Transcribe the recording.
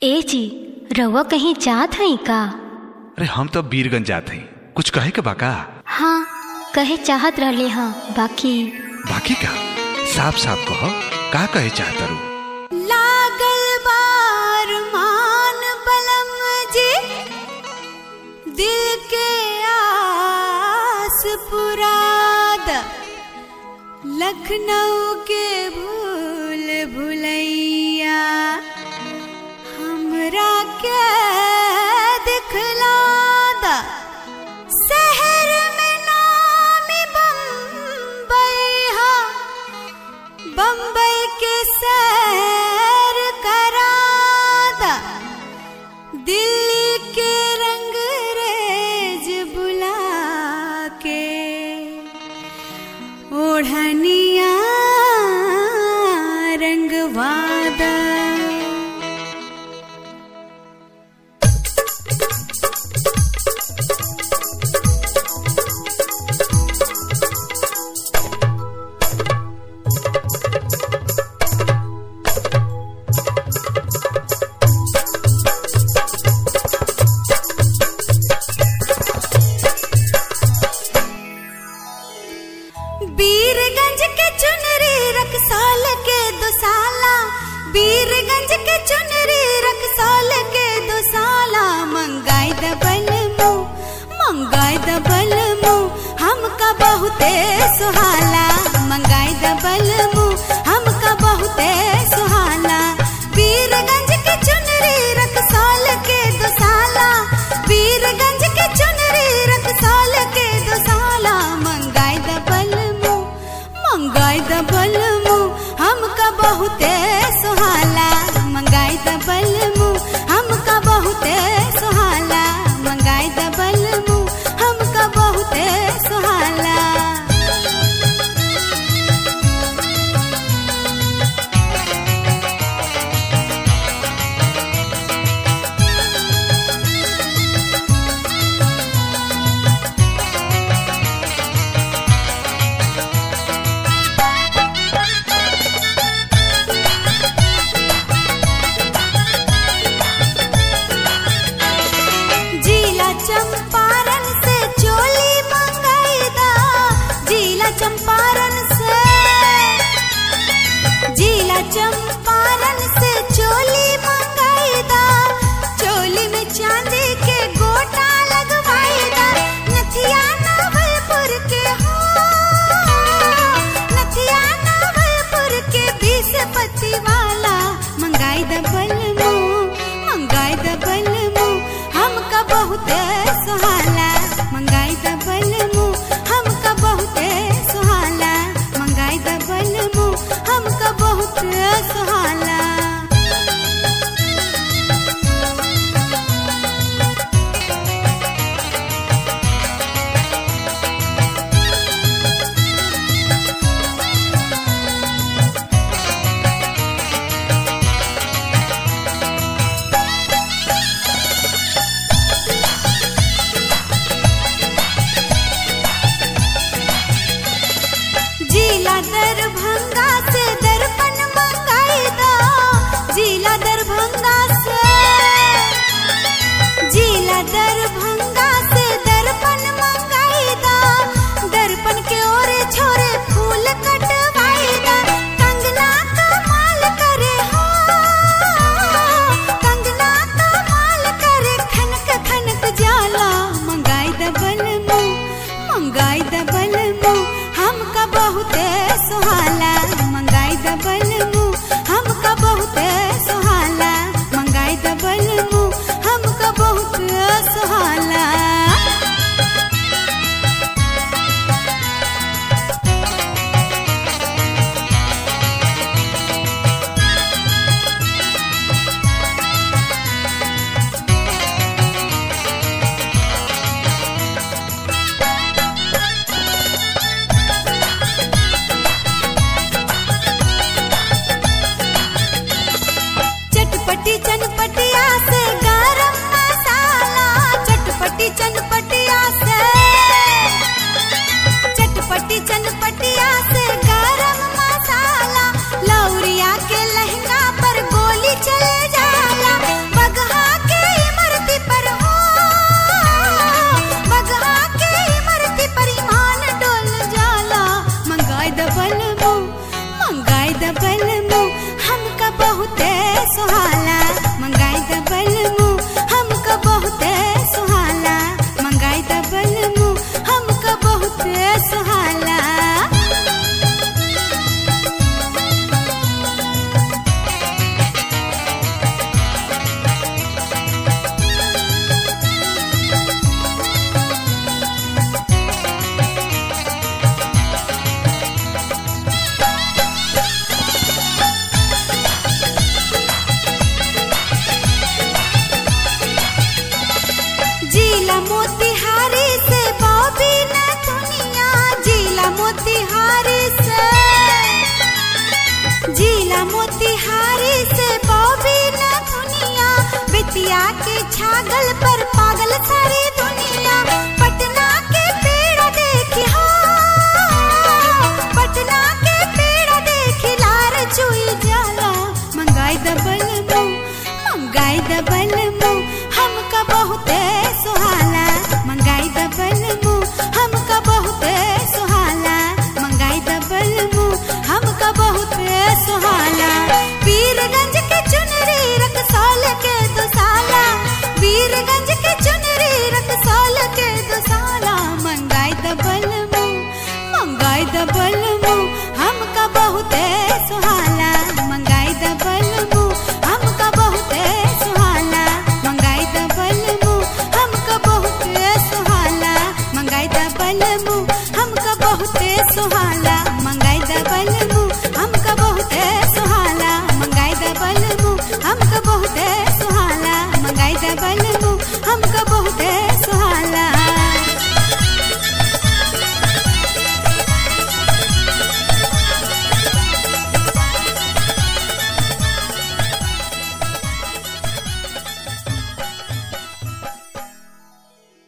ए जी रउआ कहीं जात हई का अरे हम तो बीरगंज जात हई कुछ कहे के बाका हाँ कहे चाहत रहले हाँ बाकी बाकी का साफ साफ कहो का कहे चाहता रू लागल बार मान बलम जी दिल के आस पुराद लखनऊ के भूल भुलैया हमरा के दिखलादा शहर में नामी बम्बई हा बम्बई के सैर करादा दिल्ली के रंग रेज बुला के ओढ़निया रंगवादा बीरगंज के चुनरी रखसाल के दुसाला बीरगंज के चुनरी रखसाल के दुसाला मंगाई दबल मुँह मंगाई दबल मुँह हमका बहुते सुहाला मंगाई दबल मुँह हमका बहुते सुहाला बीरगंज के चुनरी रखसाल के दुसाला बीरगंज के चुनरी रखसाल के दुसाला मंगाई दबल मुँह मंगाई दबल मुँह हमका बहुते सुहाला मंगाई दबल मुँह हमका बहुते सुहाला मंगाई दबल मुँह हमका बहुते सुहाला जिला चंपारण से चोली मंगाईदा जिला चंपारण से जिला चंपारण से चोली मंगाईदा चोली में चांदी के गोटा लगवाईदा नथिया नवलपुर के हो नथिया नवलपुर के बीस पति वाला मंगाई दबल मुँह मंगाई दबल मुँह हमका बहुते सुहाला मंगाई दबल मुँह हमका बहुते सुहाला मंगाई दबल मुँह हमका बहुते सुहाला जिला दरभंगा से दर्पण मंगाई दो जिला दरभंगा से जिला दरभंगा से दर्पण मंगाई दो दर्पण के ओरे छोरे फूल कटवाई दो कंगना कमाल करे हो कंगना कमाल करे खनक खनक जाला मंगाई दबल मुँह मंगाई दबल मुँह हमका बहुते सुहाला मंगाई दबल मुँह हमका बहुते सुहाला मंगाई दबल मुँह हमका बहुते सुहाला चटपटी चनपटिया से गरम मसाला चटपटी चनपटिया से चटपटी चनपटिया से गरम मसाला लौरिया के लहंगा पर गोली चले जाला मोतिहारी से बॉबी न दुनिया बिटिया के छागल पर पागल सारी दुनिया पटना के पेड़ देखी हो पटना के पेड़ देखी लार चुई जाला मंगाई दबल मो मंगाई दबल मो हमका बहुते सुहाला मंगाई दबल मो हमका बहुते सुहाला मंगाई दबल मो हमका बहुते सुहाला वीरगंज के चुनरी रकसौल के दुसाला वीरगंज के चुनरी रकसौल के दुसाला मंगाई दबल मो मंगाई दबल मो हमका बहुते सुहाला मंगाई दबल मो हमका बहुते सुहाला मंगाई दबल मो हमका बहुते सुहाला मंगाई दबल मो हमका बहुते सुहाला मंगाई दबल मो हमका बहुते सुहाला मंगाई दबल मो हमका बहुते सुहाला मंगाई दबल